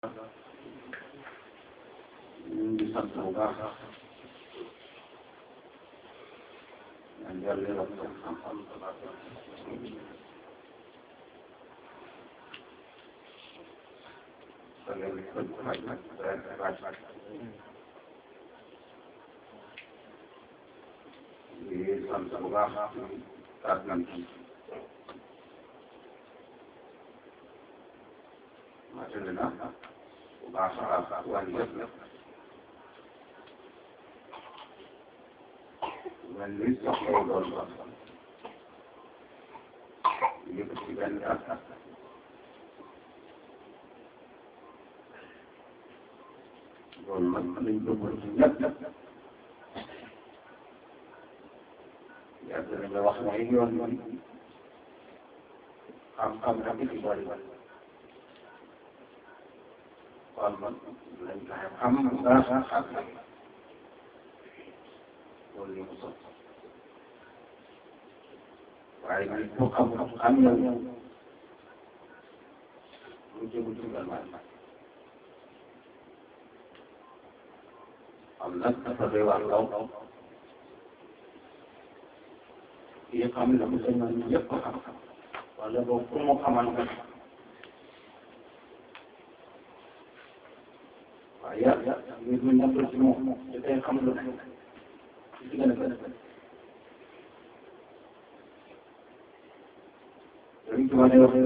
ñu ngi sant bu baax ñaan yàlla yokk seen xam-xam te léegi ko faj nag faj di sant bu baax kaat nañ ci matali na bu baax a baax wàññi yëpp nag mel ni soxla doon ba yëpp ci benn at loolu nag lañ bëggoon ci ñëpp yàgg nañ la wax ne yoon yoon xam-xam rek ci bari kon man nañ fexe xam bu baax a xam loolu li mu sot waaye nag ku xam xam yow lu jëmu jugal man am nag dafa doy waar law kii xam la mu sëñ man yëpp ko xam wala boobu pour mu xamal nga waaye yàlla mbir mi nekkul ci moom da koy xam lu ne ci gën a gën a gën dañ ci wane wax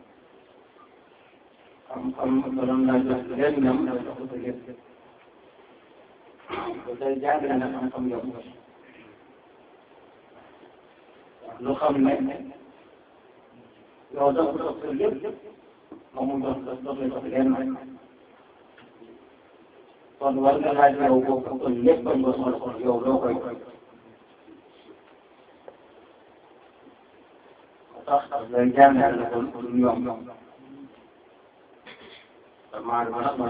xam-xam bala ngaa jox leen ñam da jox ko lépp ba tey jàng na xam-xam yow lu xam ne yow dox dox ko lépp moom mu dox dox dox dox leen kon war nga laaj yow boobu kon lépp bañ ko soxla kon yow loo koy tax lay jàngal la kon du yomb damaa dama nag ma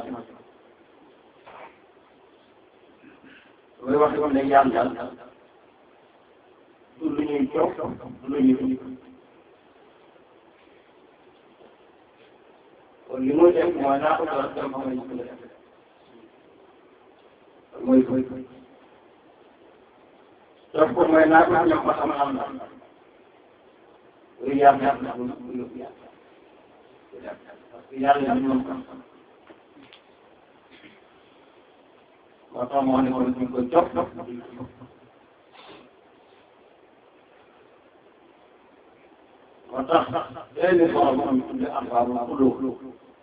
mooy wax yoon lay jàngal du lu ñuy jox du lu ñuy kon li muy def mooy naa ko doon dem xam ne mooy mooy def ko mooy naa ko ñam ba xam-xam la loolu yàlla yàlla na ko yóbbu yàlla parce que yàlla ñu moom xam-xam moo tax moo ne ko ñu ko jox moo tax benn soxla boo xam ne tudde arbaabu xulóo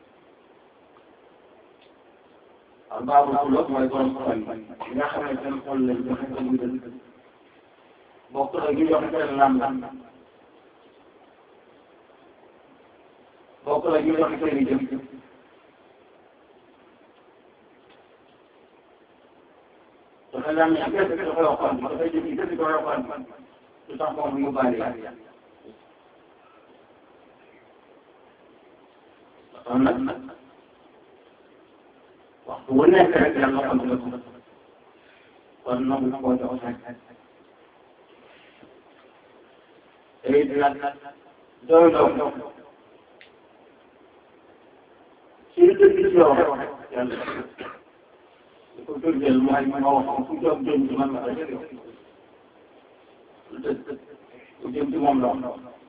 arbaabu xulóo mooy borom xol yi nga xam ne seen xol lañ joxe ko muy dëgg bokk na ñu joxe seen lam lam bokk na ñu joxe seen i jëm dafa lam yi kese dafa yokkoon dafay jëm yi kese dafa yokkoon lu tax moom mu yóbbaale yàlla kon nag waxtu wu nekk rek yàlla xam nga ko kon nangu koo jox sax te it nag doy doy ci dëgg ci yow yàlla di ko firndeel mooy ma wax fu jóg jëm ci man ma ko jëlee lu dëgg lu jëm ci moom la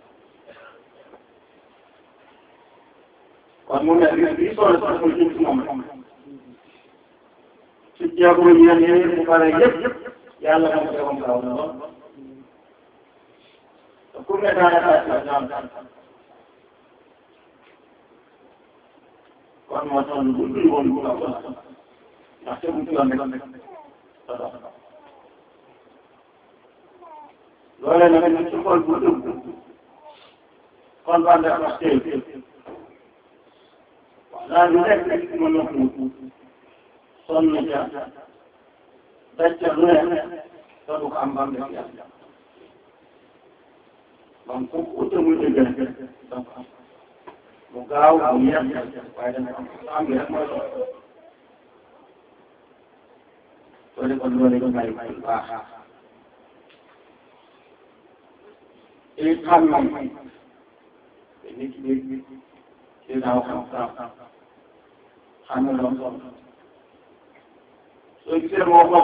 kon mu ne lii solo sax muy jëm ci moom ci jéego yi yéen yéen mu pare yëpp yàlla na ko defoon gaaw na lool te ku ne daanaka la ñaan kon moo tax lu dul woon bu la ko ndax te bu ci yoon rek sa dox loolee nag ñu ci xol bu dugg kon ban def wax tey daal di nekk rek mën na ko sonn ca daj ca lu ne te du ko am bam def yàlla donc ku ute muy dëgg rek donc mu gaaw mu yéex waaye dana am am rek mooy loolu soo de kon loolu ñu bàyyi bàyyi baax te xam nañ te nit ñi ci daaw xam xam ne loolu solo soo gisee moo wax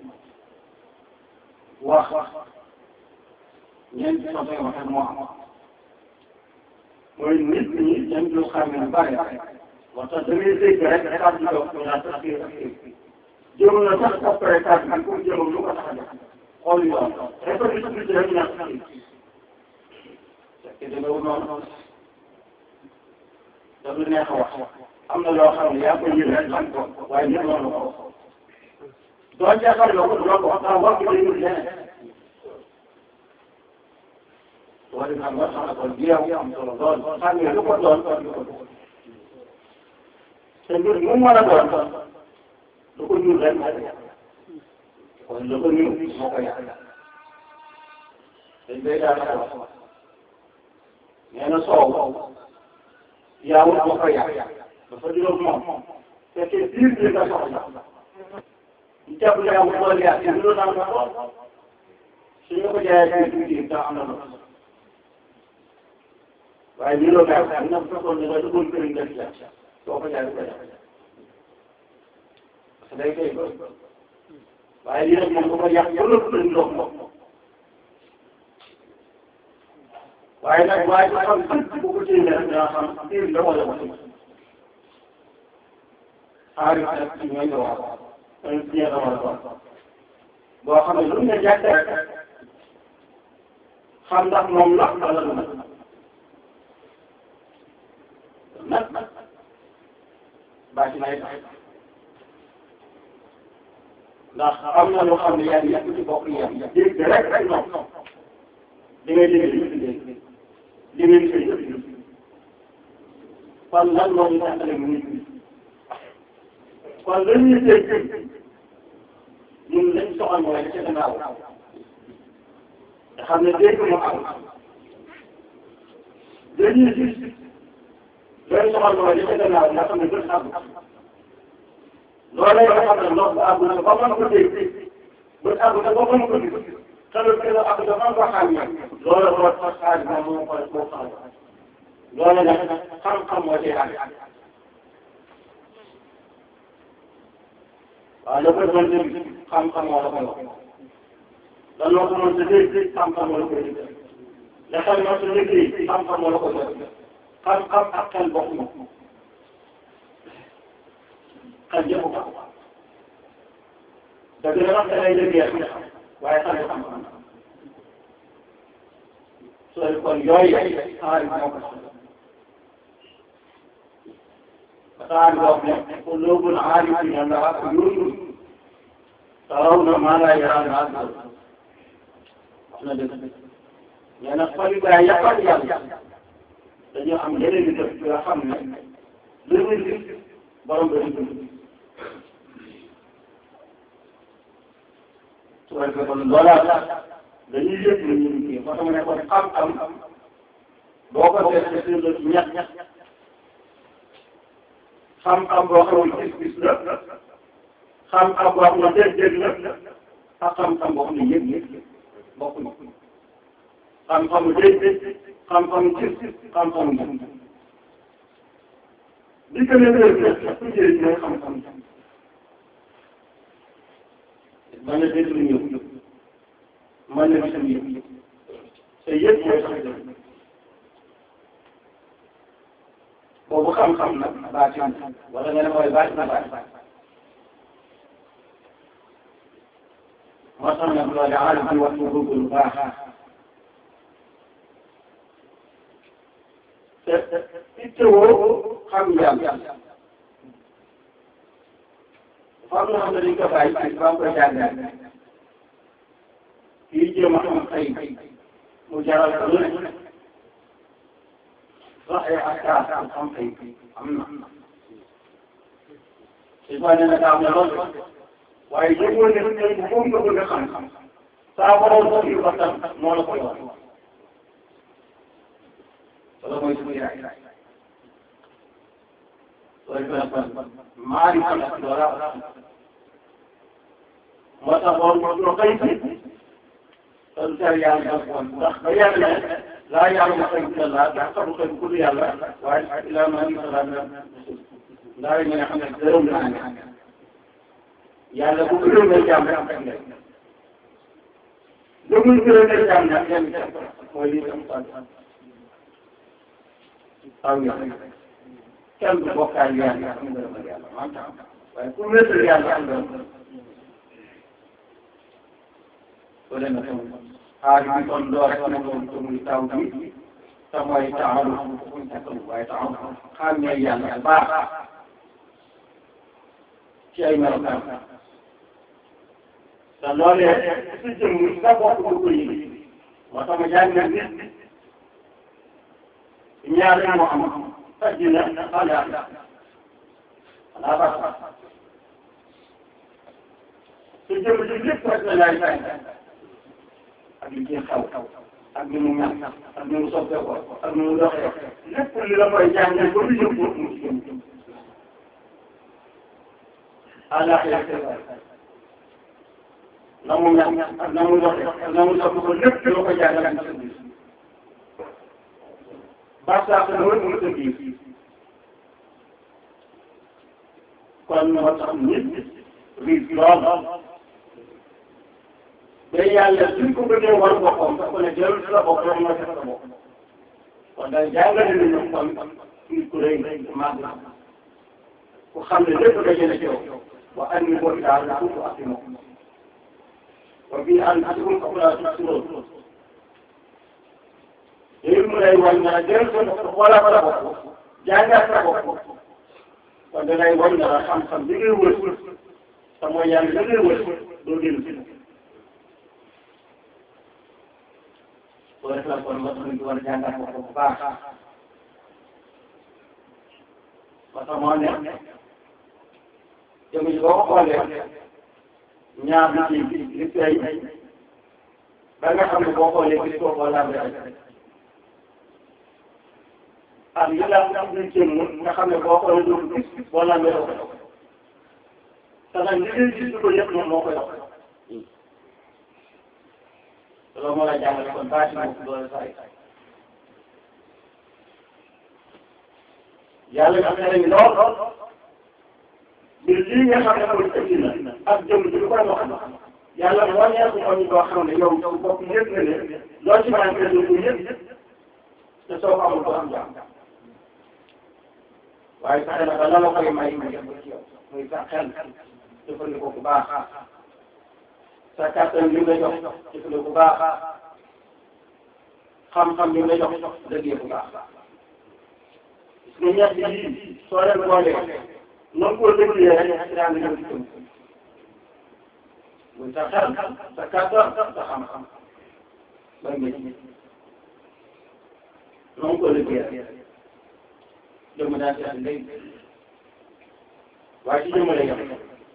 wax ñeenti façon yoo xam moo am mooy nit ñi dañ ñu xam ne bari moo tax da ngay dégg rek kàddu dox ñu naan sax kii ak kii jëm na sax après kàddu bi pour jëmam lu ko tax a def xool yoon responsabilité rek ñàkk kii te demeewul noonu daf lu neex a wax am na loo xam ne yaa ko yëg rek xam ko waaye nit noonu ko doo jàppale ko doo ko wax wax bi day leneen wala nag nga xam ne kon jeew am solo lool xam nga lu ko doon lu ko doon te mbir mu mën a doon lu ko ñuul rek kon lu ko ñuul moo ko yàq dañ koy daal di wax nee na soow yaawul moo ko yàq dafa juróom moom fekkee biir bi nga soxla ñu jàpp ne amul doole yàq yi lu naan ko suñu ko jaayee biir bi daa am na loolu waaye lii loo gaaw am na bu fekkoon ne nga duggoon kër nga ci soo ko jaay ko jaay parce que day koy waaye lii nag moom bu ko yàq ba lépp lañ ndox ndox waaye nag waaye bu xam bu ko téye rek dinaa xam téye la wala ko xaalis nag ci ñooy wax un bien la wala ko boo xam ne lu nga jàkk rek xam ndax moom la wala lu nag bàcc nay ndax am na loo xam ne yaa ngi yàgg ci bopp yi dégg rek rek non di ngay dégg yëpp dégg di ngay fay yëpp kon lan moo ñu tàmbale mu nit ñi kon lan ñuy dégg ñun lañ soxal mooy la ca gannaaw nga xam ne dégg moo am dañuy gis loolu soxal mooy li ca gannaaw nga xam ne bët àgg loolu nga xam ne ndox bu àgg na ba mën ko dégg bët àgg na ba mën ko gis xelal bi nga àgg na ba mën ko xàmmee loolu moo tax xaaj moom moo koy moo xam loolu nag xam-xam moo ciy àgg waaw la ko doon dégg xam-xam moo la koy wax lan loo ko mën sa dégg xam-xam moo la koy dégg la xel ma sa liggéey xam-xam moo la koy dégg xam-xam ak xel bokkuñu xel jëfu ko dëgg la wax da ngay liggéey waaye xel xam-xam sooy kon yooyu xaar moo ko xaar boobu ne quluubul aarifiina lahaa uyuunun tarawna maa laa yaraa naas wax na dëgg nee na xol gaa yàqal yàlla dañoo am yeneen i def yoo xam ne lu ñu gis borom ba ñu dund su ko defee kon loolaa dañuy yëg lu ñu kii moo tax ma ne kon xam-xam boo ko seetee seen la ñett xam-xam boo xam ne gis-gis la xam-xam boo xam ne dégg-dégg la ak xam-xam boo xam ne yëg-yëg bokkuñu xam-xamu dégg xam-xamu gis xam-xamu yëg li gën a réer nag ku jëriñ mooy xam-xam mën na dégg lu ñëw mën na gis lu yëg te yëg mooy sax dëgg boobu xam-xam nag baatin wala nga ne mooy baatin na baatin moo tax nag loolu aalim bi wax lu lu baax te ittewoo xam yàlla dafa am loo xam ne dañ ko bàyyi ci ba ko jàngal kii jéem a xam xëy mu jaral ko lu ne sax ay askaar xam xëy am na si ba ne nag am na loolu waaye yëgoo ne tey moom nga bëgg a xam saa borom ko yu waxtaan moo la koy wax wala mooy suñu yaay loolu kon maa ngi xam loola moo tax woon lu xëy si te du tere yàlla ndax ba yàlla ne laa yàlla xëy na laa ndax xamu xëy ku yàlla waaye ilaa maa ngi xalaat na ndax ñu nga xam ne gërëm naa ne yàlla bu gërëmee jàmm rek am rek nga lu muy gërëmee jàmm nag kenn mooy lii tam sant aw yoon kenn du bokkaay yàlla am ngërëmal yàlla man tam waaye ku wéetal yàlla am ngërëm soo demee tam xaar bi kon doo rek ne moom te muy taw bi te mooy taxawu muy taxawu waaye taxawu xàmmee yàlla baax ci ay melokaan te loolee si jëm sa bopp du ko yëg moo tax ma jàng nit ñaar rek moo am àddina àllaaxira xanaa baax te jëm ci lépp rek la laay fay ak li ci xaw ak ni mu mel ak ni mu soppeekoo ak ni mu doxee lépp li la koy jàngal ba mu yëngu mu ci jëm àllaaxira na mu mel ak na mu doxee ak na mu soppeekoo lépp la ko jàngal ak sa biir baax saa ko dama mu sa biir kon moo tax nit riis lool ba yàlla suñ ko bëggee war boppam dafa ne jël sa bopp rek nga def sa bopp kon day jàngale ni ñu kon nit ku rëy ku màgg ku xam ne lépp daje na ci yow wa an ni boo daal la ko ak moom wa bii an atikum qabla tusroon léegi mu lay wan na jël sa bopp xoolal sa bopp jàngat sa bopp kon da lay wan na xam-xam bi ngay wër te mooy yàlla bi ngay wër doo génn si boo defee kon nga xam ne war a jàngat bopp bu baax parce que moo ne jëm ji boo ko xoolee ñaar bi ci li feeñ ba nga xam ne boo xoolee gis ko xool laa ak li la am luy jëm nga xam ne boo xoolee doo ko gis boo lambee doo ko dox te nag li ngay gis ko yëpp moom moo koy dox te loolu moo la jàngale kon bâche moo doole saa yi yàlla nga xam ne lool mbir lii nga xam ne mooy indi na ak jëm ji lu koy wax yàlla mu wàññeeku ko ñu koo xam ne yow yow bopp yëpp nga ne loo ci manqué du ko yëpp te soo ko amul doo am jàmm waaye fexe na ba la la koy may mu def ko ci yow muy sa xel jëfandikoo bu baax sa kàttan li nga jox jëfandikoo bu baax xam-xam li nga jox dëggee bu baax gis nga ñett yi soo leen boolee noonu koo dégluwee rek ci daan ñëw ci jëm muy sa xel sa kàttan sa xam-xam bay nga ci noonu ko liggéey jëmm daa ci am léegi waaye ci jëmm la yem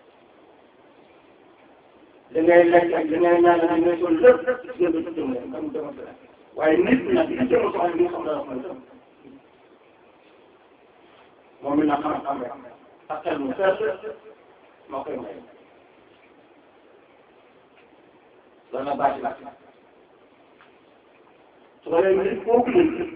li ngay lekk ak li ngay ñaan li ngay sol lépp gën a jëmm la comme jëmm la waaye nit nag li jëmm soxla li nga xam ne dafa mooy jëmm moom mi na xam-xam rek ak xel mu fees moo koy may loolu la baax la su ko defee nit kooku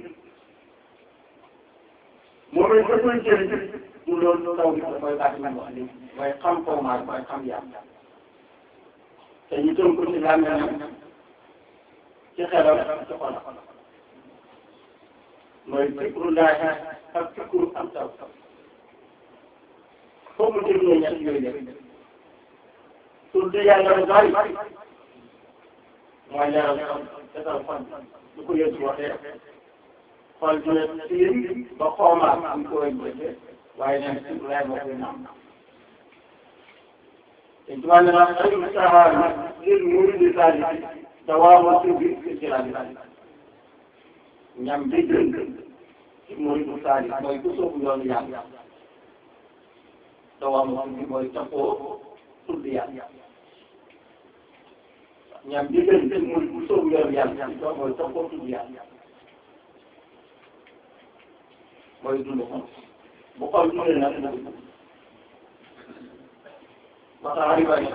moom it da koy jëriñ du loolu taw bi mooy baax na wax léegi mooy xam kaw maa mooy xam yàlla te ñu tënk ko ci làmmiñam ci xelam ci xolam mooy fikru laaj ak fikru am taw foofu mu dégloo ñett yooyu def tur di yàlla lu bari mooy leeral xol defal xol du ko yëngu waxee xol dina tiim ba xoomaat am ko way bëgg waaye nag ci lay moo koy naam te ci wàllu nag ay saxaar lil muridi saali dawaamu tubi fi jiraani ñam bi gën ci muridu saali mooy ku soobu yoonu yàlla dawaamu tubi mooy taxoo tudd yàlla ñam bi gën ci muridu ku soobu yoonu yàlla mooy taxoo tudd yàlla mooy dund ko bu xol dundee nag dina dund ba tax ari bari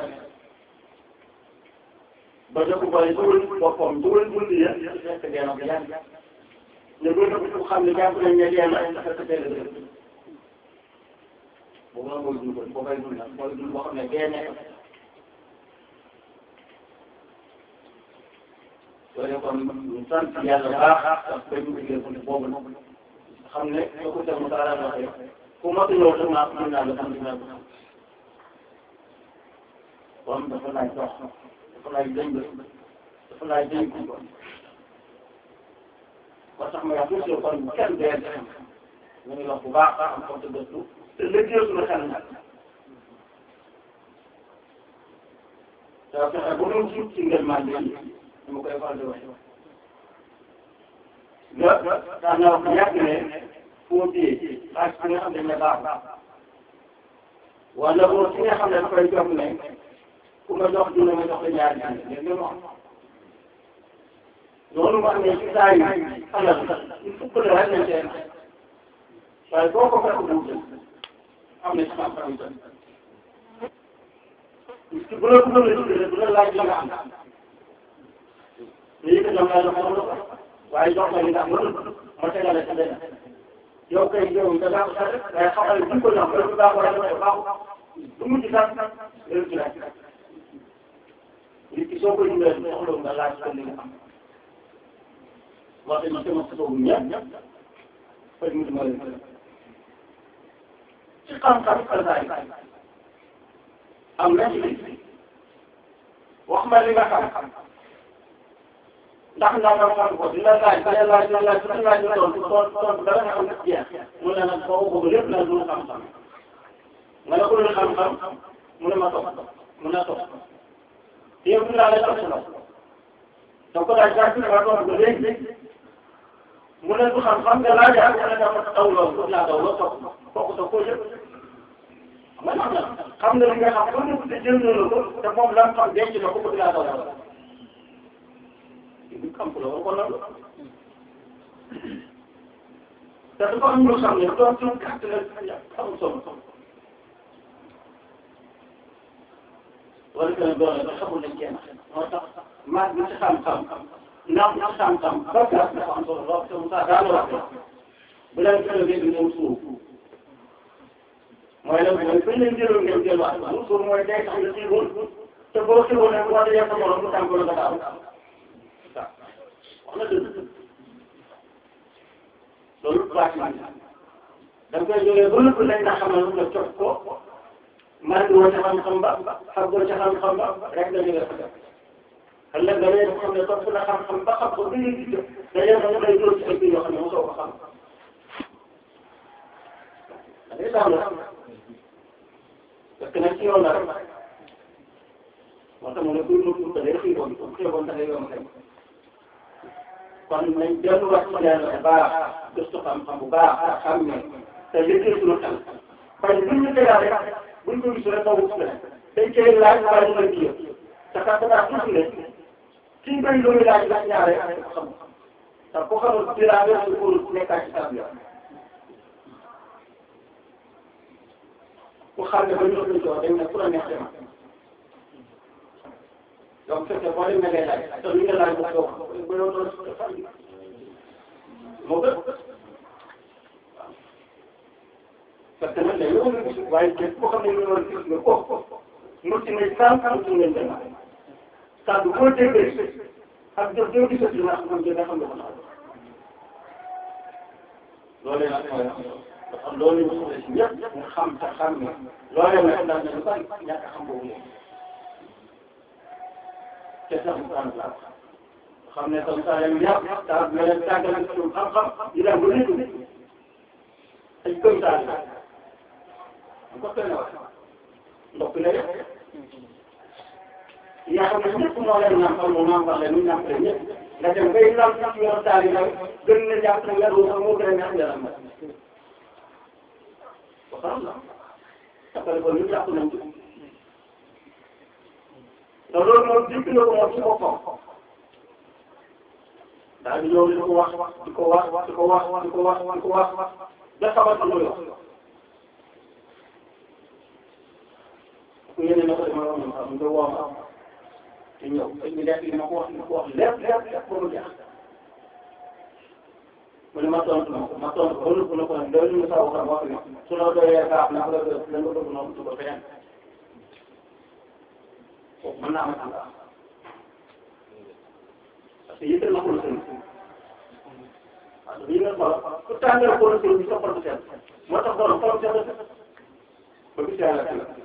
ba dëkk bari dugal boppam dugal dund ya fekk dee na ko yàgg ñu gën a ko xam ne jàpp nañ ne dee na fekk teel a dëgg boobu la mooy dund boo koy dund nag mooy dund boo xam ne dee nekk loolu kon ñu sant yàlla baax ak koy ñu liggéey ko boobu xam ne soo ko teg mu taala waxee ku matu ñëw rek maa mën naa la sant naa ko kon dafa laaj dox dafa laaj dëng dafa laaj dëng ko ba tax ma wax toujours kon bu kenn dee ñu ngi wax bu baax am ko te gëstu te liggéey suñu xel nag te fexe bu doon suuf ci ngeen maa ngi ni ma koy faral di wax nga daan na wax yàgg ne foo téye xaalis bi nga xam ne ne baax wala boo ci nga xam ne dafay jox ne ku ma jox dina ma jox la ñaari dina léegi nga wax loolu mu amee ci saa yi alal il faut que rek lañ seen waaye boo ko fekk bu am na ci xam-xam yi tamit parce que bu la bu la tuddee bu la laaj la nga am léegi que ñoom daal dafa am waaye jox la li nga am mënul ma tegale sa benn yow kay yow da ngaa ko sax waaye xamal ne ko jox dafa baax wala dafa baaxul lu mu ci sax léegi ci laaj nit ki soo koy dundee soxla nga laaj ko li nga am wax dëgg sama soobu ñëpp faj mu dima leen ci xam-xam xasaay am na ci wax ma li nga xam ndax ndax nga xam ko dina laaj dina laaj dina laaj dina laaj dina tontu tontu dara nga xam ne jeex mu ne nag boo ko lépp nag du xam-xam nga ne ko lu xam-xam mu ne ma topp mu ne topp yow dinaa la jox sa donc daal jàpp na ma tontu ko léegi mu ne du xam-xam nga laaj ak mu ne dafa taw loolu laa daw loolu topp kooku toog koo yëpp man xam na xam nga li nga xam ba mu te jël na ko te moom la xam denc na ko bëgg laa daw loolu du xam ko loolu kon loolu te dafa am lu xam ne doon doon gàtt la amul solo wala que doole ba xamul nañ kenn moo tax maag bi ci xam-xam ndax ndax xam-xam ba gàtt dafa am solo lool te Moussa daal wax bu leen gën a ñëw suuf mooy la mooy bañ leen jëloon ngeen delluwaat mu suuf mooy day tax nga xiiboon te boo xiiboon ne boo dajee sa morom mu tànk la nga daaw wax na dëgg loolu baax na da nga koy jógee ba lépp lañ la xamal nga cof ko maa ngi woon ca xam-xam ba xam nga ca xam-xam ba rek la jógee fa def ëllëg da ngay xam ne topp na xam-xam ba xam ko bi nga gis dañoo xam ne day dóor ci ay biir yoo xam ne mosoo ko xam da ngay daal parce que nag ci yoon la rek moo tax mu ne kuy nuyu da ngay xiiboon ku xiiboon da ngay yomb rek kon nañ delluwaat ci yàlla bu baax gëstu xam-xam bu baax ak xam ne te liggéey suñu xel parce que buñ ñu tegaat rek buñ ko gis rek daw wut la dañ koy laaj waaye ñu ngi yëg te kat daa tuuti ne kii bay loolu laaj laaj ñaare xam te ku xamul dinaa nga xam pour nekkaat ci saa ku xam ne ba ñu ëpp coow dañ ne ku la neex dem donc fekkee boo demee ngay laaj te li nga laaj ba toog ba yow doon moo gën parce que nag dañoo war a gis waaye képp koo xam ne ñu war a gis nga ko mu ci ngay sànq mu ci ngay dem kàddu boo déggee ak jëf joo gisati na xam nga xam nga ko naaw loolee nag mooy dafa loolu ñu soxla si ñëpp nga xam te xam ne loolee nag daal nañu bari ñàkk a xam boobu léegi te sax mu tànn laa xam ne comme ça yéen ñëpp daal nga leen tàggal ak suñu xam-xam di dem ba léegi ay comme ça la ko teel a wax ndox la yëpp yaa xam ne ñëpp moo leen nàmpal mu nàmpal leen ñu nàmpale ñëpp nga dem bay lam sax yor taal yi nag gën na jàpp ne nga doon sax moo gën a neex yaram ba xam la tappale ko ñu jàpp nañ ci te loolu moom dégg na ko moom ci boppam daal di ñëw di ko wax di ko wax di ko wax di ko wax di ko wax ba xamal ko wax ku yéene na ko dama wax ñu xam nga woo ma te ñëw te ñu def li ma ko wax li ma ko wax lépp lépp lépp ba mu jeex mu ne ma tontu ma ma tontu ko lu ko ne doy lu sa waxam wax ni su la doyee kaaf na la doy la nga bëgg noonu su ko feneen kooku mën naa am ci parce que yëkkal na ko lu sëñ waaw lii nga xool ku tàngal ko lu sëñ bi soppal seen moo tax doon xolam seen ba gis yàlla ci la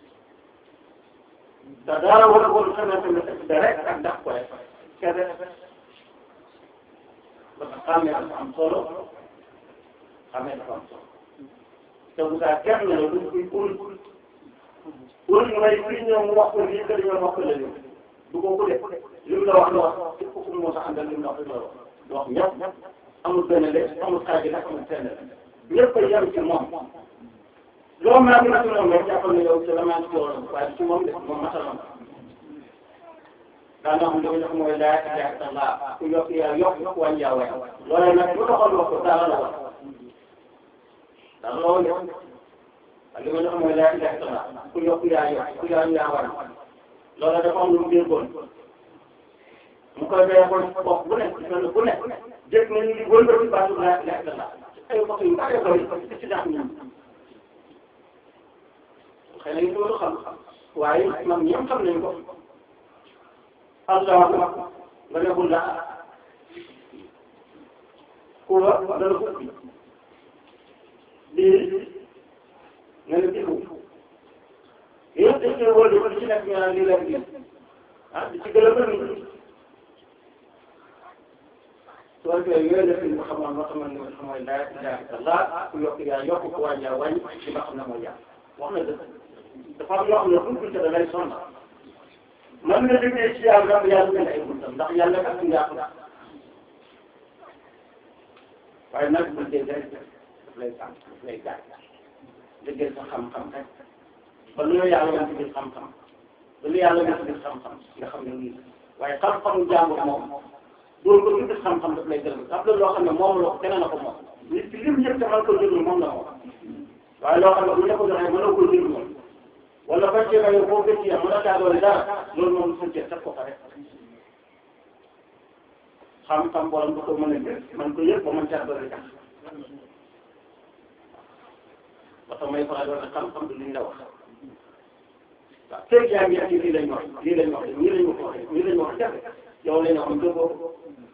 te dara war a woon xamante ne da rek ak ndax ko rek kese parce que xàmmee dafa am solo xàmmee dafa am solo te bu saa kenn la du kuy ul ul mooy kuy ñëw mu wax ko lii que dañoo wax ko la ñu du ko kulee li mu la wax la wax képp ku mu mos a àndal li mu la wax la wax du wax ñëpp amul benn lépp amul xaaj nag amul fenn ñëpp a yem ci moom loo mën a mën a tudd rek jàppal na yow ci la maa ngi ci woon waaye ci moom de moom mataloon daanaka xam nga li mooy laa ilaha illallah ku yokk yaa yokk yokk wàññi yaa wàññi loolee nag bu doxal wax ko dara la wax dara la woon de li ma jox mooy laa ilaha illallah ku yokk yaa yokk ku yaa yaa wàññi loolee dafa am lu mu déggoon mu koy béyee ko bopp bu nekk fenn bu nekk jëkk nañu di wëlbati baatu laa ilaha illallah ay wax yu bari bëri ci daax ñun xëy na ñu ko xam waaye man ñoom xam nañu ko allahu akbar nga ne bul la kuwa dana ko lii nga ne diku yëpp dañ koy wóor di ko ci nekk ñu naan lii la lii ah di ci gën a bëri su ko defee yooyu la fi ñu xamoon moo xamoon ne xam mooy laa ilaha illallah ku yokk yaa yokk ku wàññi yaa wàññi ci nga xam ne mooy yàlla wax na dëgg dafa am yoo xam ne buñ ko da ngay sonn man nga jógee ci yàlla yàlla mel ay buntam ndax yàlla kat nga ko waaye nag bu dee rek daf lay sàmm daf lay gaañ dëggal sa xam-xam rek ba lu yàlla nga ci xam-xam ba lu yàlla nga ci xam-xam nga xam ne lii waaye xam-xamu jàmbur moom doo ko gis xam-xam daf lay gërëm am na loo xam ne moom la ko keneen na ko moom nit ki lim yëpp te man ko jël moom la moom waaye loo xam ne bu ñu la ko joxee mënoo ko jël moom wala ba ceeba yow boo gëstoo yàlla mën a taa doole dara loolu moom suñ cee teg ko fa rek xam-xam borom ba ko mën a gës man ko yëg ba mën caa doole tax ba tax may faral di wax xam-xam du liñ la wax waaw tey yaa ngi ci lii lañ wax lii lañ wax ñii lañ wax ñii lañ wax jafe yow lañ wax dëggoo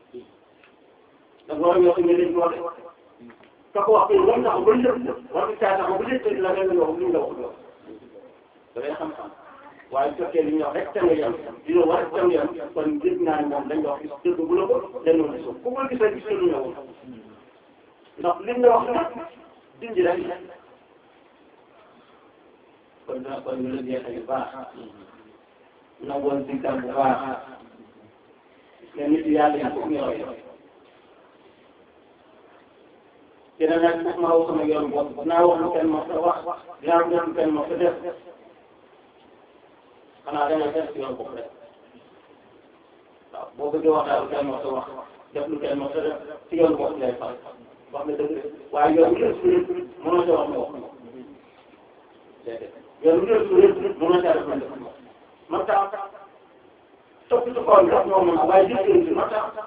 da nga war a ñoo xam ne lañ wax ka ko wax ko war na ko ba lépp war nga caa taxaw ba lépp la nga wax li nga wax loolu da ngay xam-xam waaye su fekkee li ñu wax rek te nga yem li ñu wax rek te nga yem kon gis naa ne moom dañ wax dëgg bu la ko dañoo gis ku ko gis rek gis lu ñëwoon ndax li nga wax nag dindi rek kon dina kon ñu la jeexee bu baax nangoon si kàr bu baax te nit yàlla yi foog ñu roy dina nag foog ma wax sama yoon bopp dinaa wax lu kenn ma sa wax dinaa wax lu kenn ma sa def xanaa da ngay def ci yoon bopp rek waaw boo bëggee wax daal lu kenn ma sa wax def lu kenn ma sa def ci yoon bopp lay far wax nga dëgg waaye yoon yëpp su yëpp mënoo sa wax ma wax déedéet yoon yëpp su yëpp mënoo sa def ma def man taa topp ci kaw bi ñoo mën a waaye gis ngeen man taa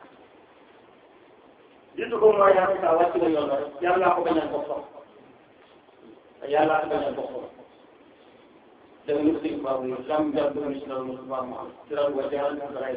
jiitu ko mooy yaa ngi saa wàcc nga yoon rek yàlla ko bañal boppam yàlla ko bañal boppam dama ñu si baabu yi lam jar dama si loolu mosu baax mu am siral wa jaral ñu ko ray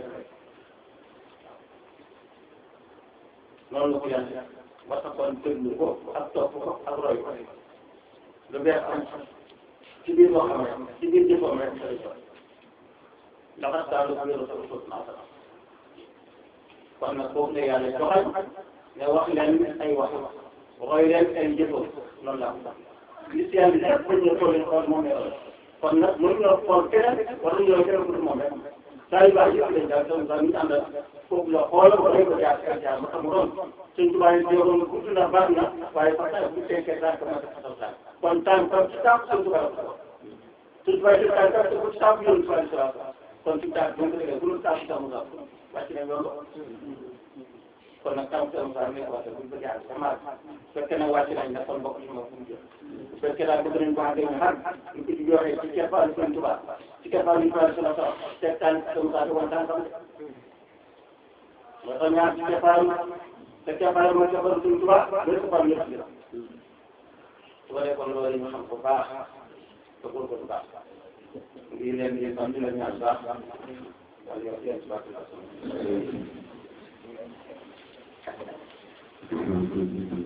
noonu la ko yàlla war na kon déglu ko ak topp ko ak roy ko lu bees am ci biir loo xam ne ci biir jëfam rek lay doon ndax daal lu wéru sa usul naa sa kon nag foofu la yàlla joxal ne wax leen ay wax roy leen ay jëfam loolu laa ko tax gis yàlla lépp bañ ñu toll xool moom la kon nag mënuñoo xool keneen wala ñoo keneen ku dul moom rek saa yu baax yëpp lañ daal donc daal ñu àndal foofu la xool ko dañ ko jaar jaar jaar ba xam doon suñ tubaab yi jéegoon gudd na baax na waaye sax saa bu fekkee daal ko mën a xatal daal kon tànk kon ci tànk suñ tubaab suñ tubaab yi tànk ak ci tànk yoon tubaab yi kon suñ tànk bu ñu ko defee bu dul tànk sax mu daal wàcc nañ loolu kon nag tànk sax mu daal nekk wàcc bu ñu ko jaar sama fekkee nag wàcc nañ nag kon mbokk yi moom fu mu jëm bu fekkee daal bëgg nañ ko àndee ñu xar ñu ko ci joxee ci keppaaru suñ tubaab ci keppaaru ñu tubaab sala sala teg tànk sax mu daal di woon tànkam moo tax ñaar ci keppaaru te cappaay mooy cappaay suñu tubaab day cappaay ñëpp di su ko defoon loolu ñu xam ko baax te ko ko baax ngi leen di sant la ñaan baax wala yow yéen baax la